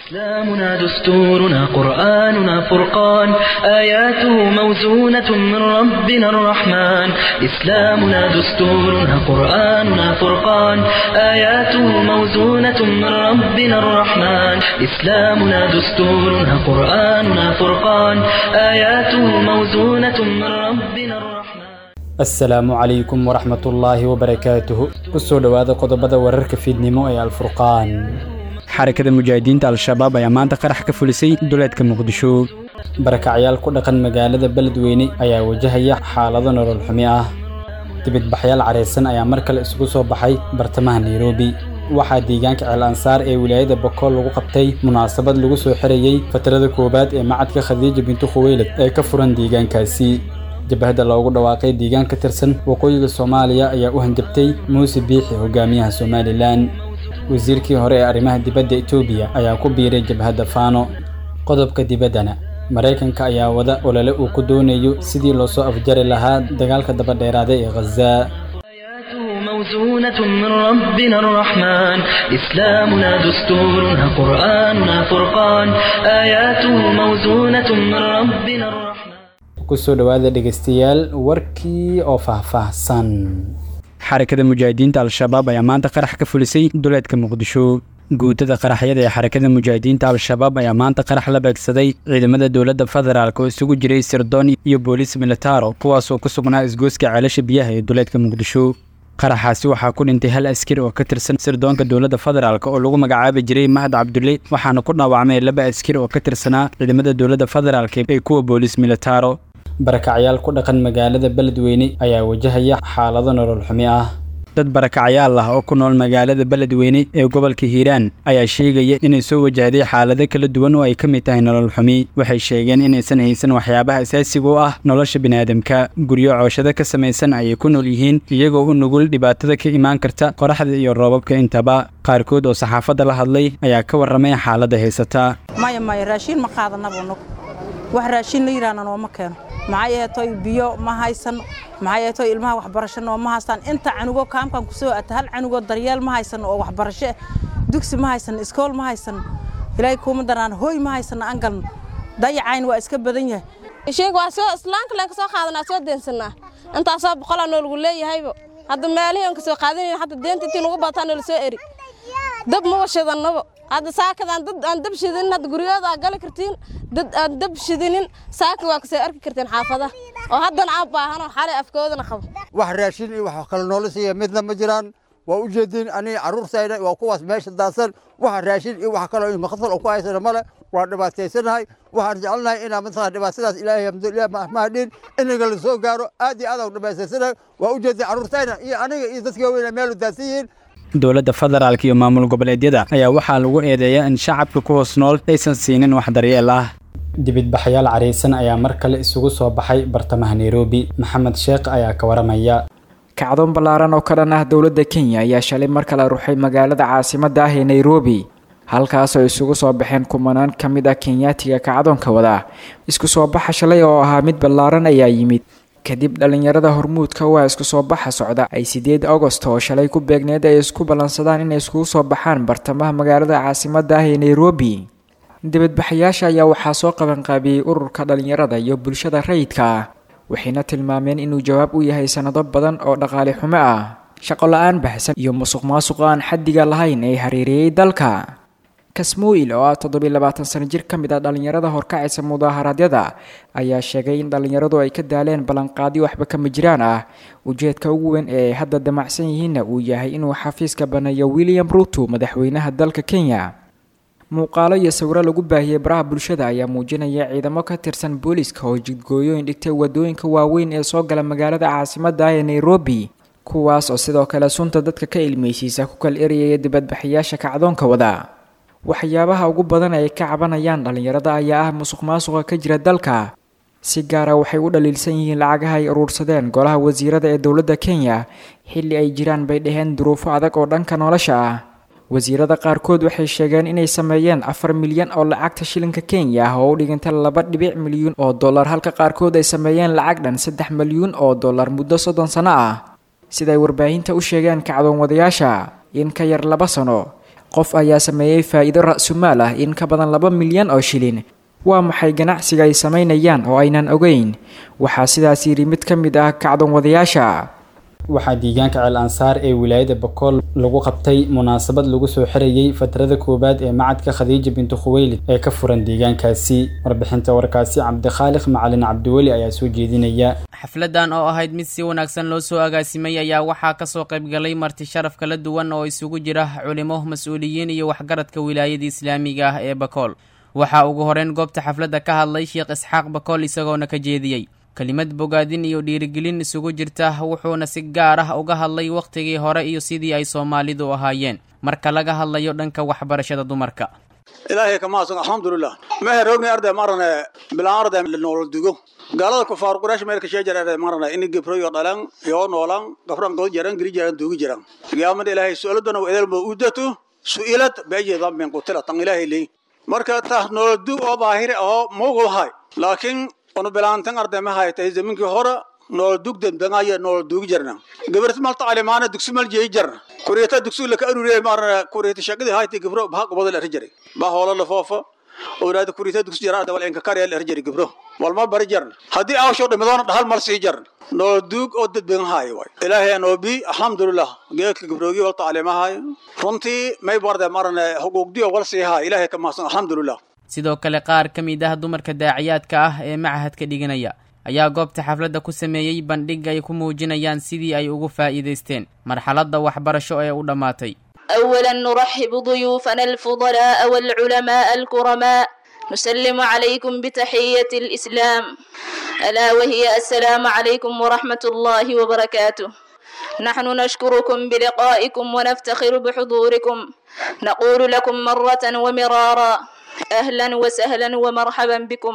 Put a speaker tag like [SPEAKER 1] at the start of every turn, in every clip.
[SPEAKER 1] إسلامنا دستورنا قرآننا فرقان آياته موزونة من ربنا الرحمن إسلامنا دستورنا قرآننا فرقان آياته موزونة من ربنا الرحمن إسلامنا دستورنا قرآننا فرقان آياته موزونة من ربنا الرحمن
[SPEAKER 2] asalaamu calaykum waraxmatullaahi wabarakaatuhu kusoo dhowaada qodobada wararka fiidnimo ee alfurqaan xarakada mujaahidiinta al-shabaab ayaa maanta qarax ka fulisay duleedka muqdisho barakacyaal ku dhaqan magaalada beledweyne ayaa wajahaya xaalado nolol xumi ah dibidbaxyaal careysan ayaa mar kale isugu soo baxay bartamaha nairobi waxaa deegaanka ceel ansaar ee wilaayada bokool lagu qabtay munaasabad lagu soo xirayey fatrada koowaad ee macadka khadiija bintu khuweylad ee ka furan deegaankaasi jabahadda loogu dhawaaqay deegaan ka tirsan waqooyiga soomaaliya ayaa u hanjabtay muuse biixi hogaamiyaha somalilan wasiirkii hore ee arrimaha dibadda etoobiya ayaa ku biiray jabhadda faano qodobka dibaddana maraykanka ayaa wada olole uu ku doonayo sidii loo soo afjari lahaa dagaalka dabadheeraaday ee khazaa
[SPEAKER 1] آياته موزونة من ربنا الرحمن إسلامنا دستورنا قرآننا فرقان آياته موزونة من ربنا الرحمن
[SPEAKER 2] kusoo dhowaada dhegaystayaal warkii oo faahfaahsan xarakada mujaahidiinta al-shabaab ayaa maanta qarax ka fulisay duleedka muqdisho guutada qaraxyada ee xarakada mujaahidiinta al-shabaab ayaa maanta qarax la beegsaday ciidamada dowladda federaalk oo isugu jiray sirdoon iyo booliis militaro kuwaasoo ku sugnaa isgooska ceelasha biyaha ee duleedka muqdisho qaraxaasi waxaa ku dhintay hal askari oo ka tirsan sirdoonka dowladda federaalk oo lagu magacaabi jiray mahad cabdulle waxaana ku dhaawacmay laba askari oo ka tirsanaa ciidamada dowladda federaalk ee kuwa booliis militaro barakacyaal ku dhaqan magaalada beledweyne ayaa wajahaya xaalado nolol xumi ah dad barakacyaal ah oo ku nool magaalada beledweyne ee gobolka hiiraan ayaa sheegaya inay soo wajahday xaalado kala duwan oo ay ka mid tahay nolol xumi waxay sheegeen inaysan haysan waxyaabaha asaasiga u ah nolosha biniaadamka guryo cooshado ka samaysan ayay ku nool yihiin iyagoo u nugul dhibaatada ka imaan karta qoraxda iyo roobabka intaba qaarkood oo saxaafadda la hadlay ayaa ka warramay xaaladda haysata
[SPEAKER 3] maya maya raashiin ma qaadanaba nug wax raashiin la yidhaahna nooma keeno maxay eetoy biyo ma haysan maxay eetoy ilmaha waxbarasho nooma haystaan inta canugo kaamkan kusoo ata hal canugo daryeel ma haysan oo waxbarasho dugsi ma haysan iskool ma haysan ilaahay kuuma daraan hooy ma haysan angalna dayacayn waa iska badan yahay
[SPEAKER 4] sheeg waa soo islaanka leen ka soo qaadanaa soo deensanaa intaasoo boqolaa noolagu leeyahayba hadda meelihii aan ka soo qaadanayn hadda deenta intii nagu bataa noola soo eri dab ma washadannaba hadda saakadaan dad aan dab shidinin hadda guryooda aa gali kartiin dad aan dab shidinin saaka waa kasoo arki kartiin xaafadaha oo haddana aan baahano xalay afkoodana qabo
[SPEAKER 5] wax raashin iyo wax kale noola siiya midna ma jiraan waa u jeedin aniga carruurtayda waa kuwaas meesha daadsan waxa raashin iyo wax kaloo maqsal oo ku haysana male waa dhibaataysanahay waxaan jecelnahay inaa mataqaa dhibaatadaas ilaahay alhamdulilah mahadhin inaga la soo gaaro aad iyo aad aan dhibaataysanahay waa u jeedin carruurtayda iyo aniga iyo dadka waaweyn meel u daadsan yihiin
[SPEAKER 2] dowladda federaalk iyo maamul goboleedyada ayaa waxaa lagu eedeeyaa in shacabka ku hoos nool aysan siinin wax daryeel ah dibidbaxyaal careysan ayaa mar kale isugu soo baxay bartamaha nairobi maxamed sheekh ayaa ka waramaya
[SPEAKER 6] kacdoon ballaaran oo ka dhan ah dowladda kenya ayaa shalay mar kale ruxay magaalada caasimadda ah ee nairobi halkaasoo isugu soo baxeen kumanaan ka mid ah kenyaatiga kacdoonka wada isku soo baxa shalay oo ahaa mid ballaaran ayaa yimid kadib dhallinyarada hormuudka waa isku soo baxa socda ay sideed agost oo shalay ku beegneed ay isku ballansadaan inay iskugu soo baxaan bartamaha magaalada caasimadda ah ee nairobi dibadbaxayaasha ayaa waxaa soo qabanqaabiyey ururka dhallinyarada iyo bulshada rayidka ah waxayna tilmaameen inuu jawaab u yahay sannado badan oo dhaqaale xumo ah shaqo la-aan baxsan iyo musuq maasuq aan xaddiga lahayn ee hareereeyey dalka kasmuil oo ah toddobiy labaatan sano jir ka mid ah dhallinyarada horkacaysa mudaaharaadyada ayaa sheegay in dhallinyaradu ay ka daaleen ballanqaadyo waxba kama jiraan ah ujeedka ugu weyn ee ay hadda damacsan yihiinna uu yahay inuu xafiiska baneeyo william ruto madaxweynaha dalka kenya muuqaalo iyo sawiro lagu baahiyey baraha bulshada ayaa muujinaya ciidamo ka tirsan booliiska oo jidgooyooyin dhigtay wadooyinka waaweyn ee soo gala magaalada caasimadda ah ee nairobi kuwaas oo sidoo kale sunta dadka ka ilmeysiisa ku kala erayaya dibadbaxayaasha kacdoonka wada waxyaabaha ugu badan ay ka cabanayaan dhallinyarada ayaa ah musuq maasuqa ka jira dalka si gaara waxay u dhaliilsan yihiin lacagaha ay uruursadeen golaha wasiirada ee dowladda kenya xilli ay jiraan bay dhaheen duruufo adag oo dhanka nolosha ah wasiirada qaarkood waxay sheegeen inay sameeyeen afar milyan oo lacagta shilinka kenya ah oo u dhiganta laba dhibic milyuun oo dollar halka qaarkood ay sameeyeen lacag dhan saddex milyuun oo dollar muddo soddon sano ah siday warbaahinta u sheegeen kacdoon wadayaasha in ka yar laba sano qof ayaa sameeyey faa'iido ra-sumaal ah in ka badan laba milyan oo shilin waa maxay ganacsiga ay samaynayaan oo aynan ogeyn waxaa sidaas yidhi mid ka mid ah kacdoon wadayaasha
[SPEAKER 2] waxaa deegaanka ceel ansaar ee wilaayada bakool lagu qabtay munaasabad lagu soo xirayey fatrada koowaad ee macadka khadiija bintu khuweylid ee ka furan deegaankaasi warbixinta warkaasi cabdikhaaliq macalin cabdiweli ayaa soo jeedinaya
[SPEAKER 7] xafladan oo ahayd mid si wanaagsan loo soo agaasimay ayaa waxaa kasoo qaybgalay marti sharaf kala duwan oo isugu jira culimo mas-uuliyiin iyo waxgaradka wilaayada islaamiga ah ee bakool waxaa ugu horeyn goobta xafladda ka hadlay sheekh isxaaq bakool isagoona ka jeediyey kelimad bogaadin iyo dhiirigelin isugu jirta wuxuuna si gaar ah uga hadlay wakhtigii hore iyo sidii ay soomaalidu ahaayeen marka laga hadlayo dhanka waxbarashada dumarka
[SPEAKER 8] ilaahay ka mahadsan alxamdulilah mehe roogni arday marane bilaan arday noolol dugo gaalada kufaar quraash meelka sheejar arday marane ini gibroyo dhalan yoo noolan gabran god jaran giri jaran dugi jaran qiyaamada ilaahay su-aaladana wa edelma udatu su-ilad beeje dambin qutila tan ilaahay leey marka taas noolol dug oo baahire oo mugulhay laakiin onu bilaantan arday ma haytay zaminkii hore nool dug dembengaya nool dugi jarna gabarti malta alimaana dugsi mal jeey jarna kuriyata dugsi la ka arure marna kuriyata shaqadii haytay gabro baa qobada la rajari baa hoola la foofa awlaada kuriyata dugsi jara arday wal inka kariya la rajari gabro walma bari jarna haddii aawsho dhimadoona dhahal mal sii jarna nool dug oo dadben haay way ilaahay anoo bi alxamdulilah geedka gabroogi walta alimahay runtii may barday marna xuquuqdiyo wal sii haay ilaahay ka mahadsan alxamdulilah
[SPEAKER 7] sidoo kale qaar ka mid ah dumarka daaciyaadka ah ee macahadka dhiganaya ayaa goobta xafladda ku sameeyey bandhig ay ku muujinayaan sidii ay ugu faa'iidaysteen marxaladda waxbarasho ee u dhammaatay
[SPEAKER 9] أولا نرحب ضيوفنا الفضلاء والعلماء الكرماء نسلم عليكم بتحية الإسلام ألا وهي السلام عليكم ورحمة الله وبركاته نحن نشكركم بلقائكم ونفتخر بحضوركم نقول لكم مرة ومرارا أهلا وسهلا ومرحبا بكم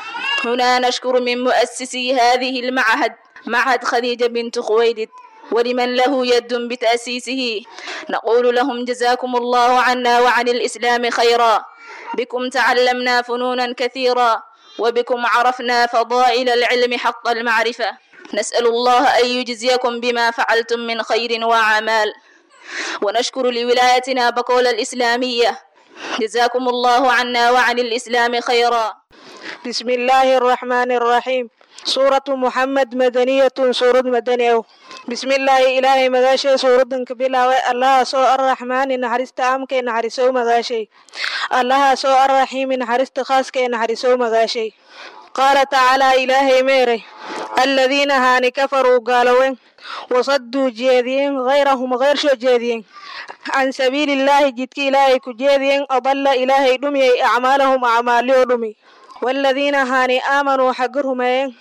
[SPEAKER 9] هنا نشكر من مؤسسي هذه المعهد معهد خديجة بنت خويلد ولمن له يد بتأسيسه نقول لهم جزاكم الله عنا وعن الإسلام خيرا بكم تعلمنا فنونا كثيرا وبكم عرفنا فضائل العلم حق المعرفة نسأل الله أن يجزيكم بما فعلتم من خير وأعمال ونشكر لولايتنا بقول الإسلامية جزاكم الله عنا وعن الإسلام خيرا
[SPEAKER 10] بسم الله الرحمن الرحيم سورة محمد مدنية سورة مدنية بسم الله إلهي مغاشي سورة كبيرة الله سو الرحمن نحرست أمك نحرسو مغاشي الله سو الرحيم نحرست خاصك نحرسو مغاشي قال تعالى إلهي ميري الذين هاني كفروا قالوا وصدوا جيدين غيرهم غير شو جيدين عن سبيل الله جدك إلهي كجيدين أضل إلهي دمي أعمالهم أعمالي دمي والذين هاني آمنوا حقرهم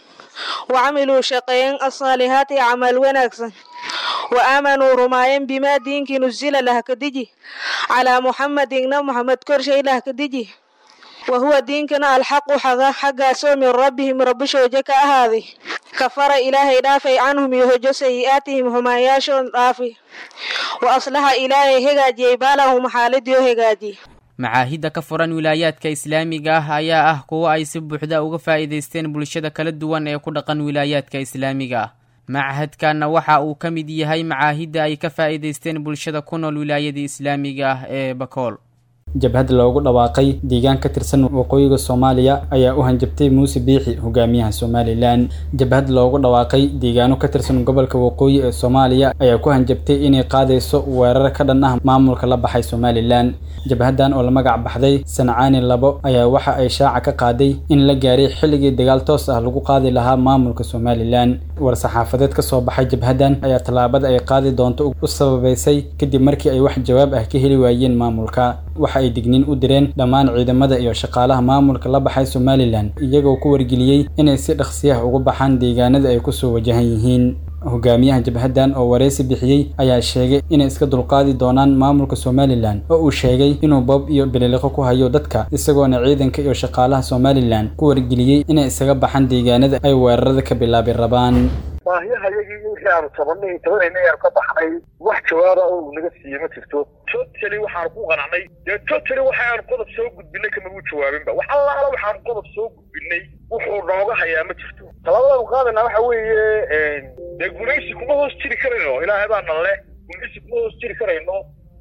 [SPEAKER 10] وعملوا شقين الصالحات عمل ونكسن وآمنوا رماين بما دينك نزل لها كدجي على محمد إن محمد كرشي لها كدجي وهو دينكنا الحق حقا حقا سو من ربهم رب شوجك هذه كفر إلهي دافي عنهم يهجو سيئاتهم هما ياشون دافي وأصلح إلهي هجاجي بالهم حالد هجاجي
[SPEAKER 7] macaahidda ka furan wilaayaadka islaamiga ah ayaa ah kuwo ay si buuxda uga faa'iidaysteen bulshada kala duwan ee ku dhaqan wilaayaadka islaamiga ah machadkanna waxa uu ka mid yahay macaahidda ay ka faa'iidaysteen bulshada ku nool wilaayada islaamiga ah ee bakool
[SPEAKER 2] jabhad loogu dhawaaqay deegaan ka tirsan waqooyiga soomaaliya ayaa u hanjabtay muuse biixi hogaamiyaha somalilan jabhad loogu dhawaaqay deegaano ka tirsan gobolka waqooyi ee soomaaliya ayaa ku hanjabtay inay qaadayso weerar ka dhan ah maamulka la baxay somalilan jabhadan oo la magac baxday sancaani labo ayaa waxa ay shaaca ka qaaday in la gaaray xilligii dagaal toos ah lagu qaadi lahaa maamulka somalilan war-saxaafadeed ka soo baxay jabhadan ayaa tallaabada ay qaadi doonto u sababaysay kadib markii ay wax jawaab ah ka heli waayeen maamulka waxa ay digniin u direen dhammaan ciidamada iyo shaqaalaha maamulka la baxay somalilan iyagoo ku wargeliyey inay si dhaqsiyaha uga baxaan deegaanada ay kusoo wajahan yihiin hogaamiyaha jabhadan oo wareysi bixiyey ayaa sheegay inay iska dulqaadi doonaan maamulka somalilan oo uu sheegay inuu boob iyo bililiqo ku hayo dadka isagoona ciidanka iyo shaqaalaha somalilan ku wargeliyey inay isaga baxaan deegaanada ay weerarada ka bilaabi rabaan
[SPEAKER 11] baahiyahayagii wixii aanu tabanay tabanayna aanu ka baxnay wax jawaaba oo naga siiye ma jirto totally waxaanu ku qanacnay dee totally waxaanu qodob soo gudbinay kama uu jawaabinba wax allaala waxaanu qodob soo gudbinay wuxuu nooga hayaa ma jirto talaabadaanu qaadana waxa weeye dee gumaysi kuma hoos jiri karayno ilaahay baa nan leh gumaysi kuma hoos jiri karayno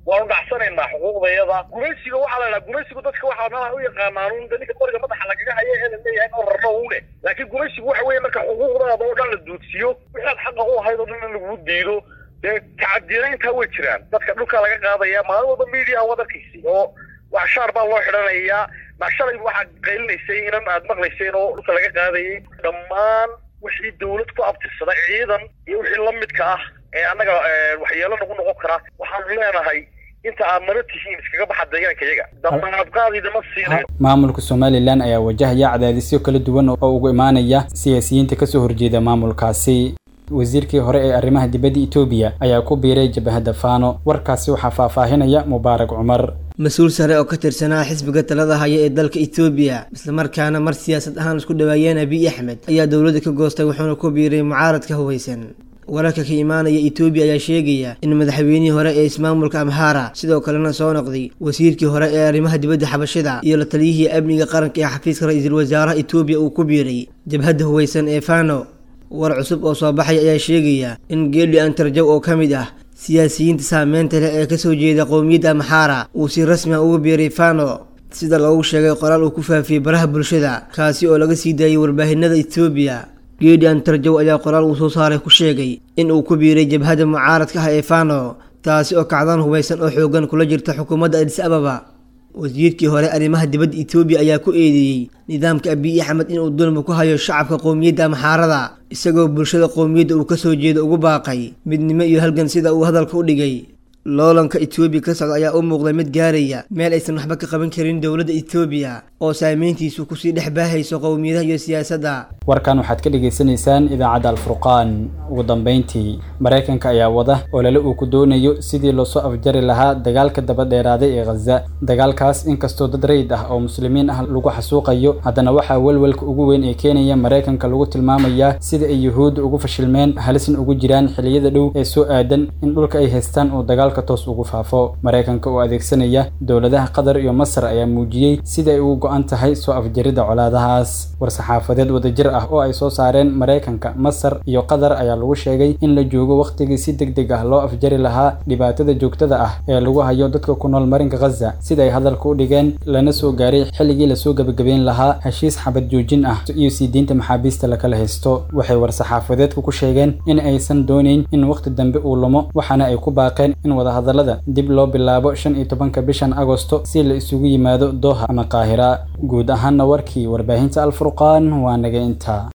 [SPEAKER 11] waanu dhacsanaynaa xuquuqdayada gumaysiga waxaa la dhaha gumaysigu dadka waxaa meelaha u yaqaanaan un ninka qoriga madaxa lagaga haya ee la leeyahay oo rarno une laakiin gumaysigu waxa weeye marka xuquuqdaada oo dhan la duudsiyo wixaad xaqa u ahayd oo dhan in lagu diido dee tacadirayntaa way jiraan dadka dhulka laga qaadaya maalin walba media waad arkaysi oo wax shaar baa loo xidhanayaa shalay waxaad qaylinaysay inan aad maqlayseen oo dhulka laga qaadayay dhammaan wixii dawlad ku abtirsada ciidan iyo wixii la midka ah ee annaga waxyeelo nagu noqon kara waxaanu leenahay inta aad nala tihiin iskaga baxa deegaanka iyaga damaadqaadidama siinayo
[SPEAKER 2] maamulka somalilan ayaa wajahaya cadaadisyo kala duwan oo ugu imaanaya siyaasiyiinta kasoo horjeeda maamulkaasi wasiirkii hore ee arrimaha dibadda etoobiya ayaa ku biiray jabahadda faano warkaasi waxaa faahfaahinaya mubaarak cumar
[SPEAKER 12] mas-uul sare oo ka tirsanaa xisbiga talada haya ee dalka etoobiya islamarkaana mar siyaasad ahaan isku dhawaayeen abiy axmed ayaa dowladda ka goostay wuxuuna ku biiray mucaaradka hubeysan wararka ka imaanaya etoobiya ayaa sheegaya in madaxweynihii hore ee ismaamulka amhara sidoo kalena soo noqday wasiirkii hore ee arrimaha dibadda xabashida iyo la taliyihii amniga qaranka ee xafiiska ra-iisul wasaaraha etoobiya uu ku biiray jabhadda hubeysan ee fano war cusub oo soo baxay ayaa sheegaya in geeli antarjaw oo ka mid ah siyaasiyiinta saameynta leh ee kasoo jeeda qowmiyadda amxaara uu si rasmi ah uga biiray fano sida loogu sheegay qoraal uu ku faafiyey baraha bulshada kaasi oo laga sii daayay warbaahinada etoobiya geeli antarjaw ayaa qoraal uu soo saaray ku sheegay in uu ku biiray jabhadda mucaaradka ah ee fano taasi oo kacdan hubaysan oo xoogan kula jirta xukuumadda adis ababa wasiirkii hore arrimaha dibadda etoobiya ayaa ku eedeeyey nidaamka abiy axmed inuu dulmi ku hayo shacabka qowmiyadda amxaarada isagoo bulshada qowmiyadda uu kasoo jeedo ugu baaqay midnimo iyo halgan sida uu hadalka u dhigay loolanka etoobiya ka socda ayaa u muuqday mid gaaraya meel aysan waxba ka qaban karin dowladda etoobiya oo saameyntiisu kusii dhex baahayso qowmiyadaha iyo siyaasadda
[SPEAKER 2] warkan waxaad ka dhagaysanaysaan idaacadda alfurqaan ugu dambeyntii maraykanka ayaa wada olole uu ku doonayo sidii loosoo afjari lahaa dagaalka daba dheeraaday ee khaza dagaalkaas inkastoo dad rayid ah oo muslimiin ah lagu xasuuqayo haddana waxaa welwelka ugu weyn ee keenaya maraykanka lagu tilmaamayaa sida ay yuhuudda ugu fashilmeen halisna ugu jiraan xiliyada dhow ee soo aadan in dhulka ay haystaan uu dagaalka toos ugu faafo maraykanka oo adeegsanaya dowladaha qatar iyo masar ayaa muujiyey sida ay ugu go-an tahay soo afjaridda colaadahaas war-saxaafadeed wadajir ah oo ay soo saareen maraykanka masar iyo qatar ayaa lagu sheegay in la joogo wakhtigii si deg deg ah loo afjari lahaa dhibaatada joogtada ah ee lagu hayo dadka ku nool marinka khaza sida ay hadalka u dhigeen lana soo gaaray xilligii lasoo gebagabeyn lahaa heshiis xabad joojin ah iyo sii diinta maxaabiista lakala haysto waxay war-saxaafadeedka ku sheegeen in aysan doonayn in wakhti dambe uu lumo waxaana ay ku baaqeen in wadahadallada dib loo bilaabo shan iyo tobanka bishan agosto si la isugu yimaado dooha ama qaahira guud ahaanna warkii warbaahinta alfurqaan waa naga intaa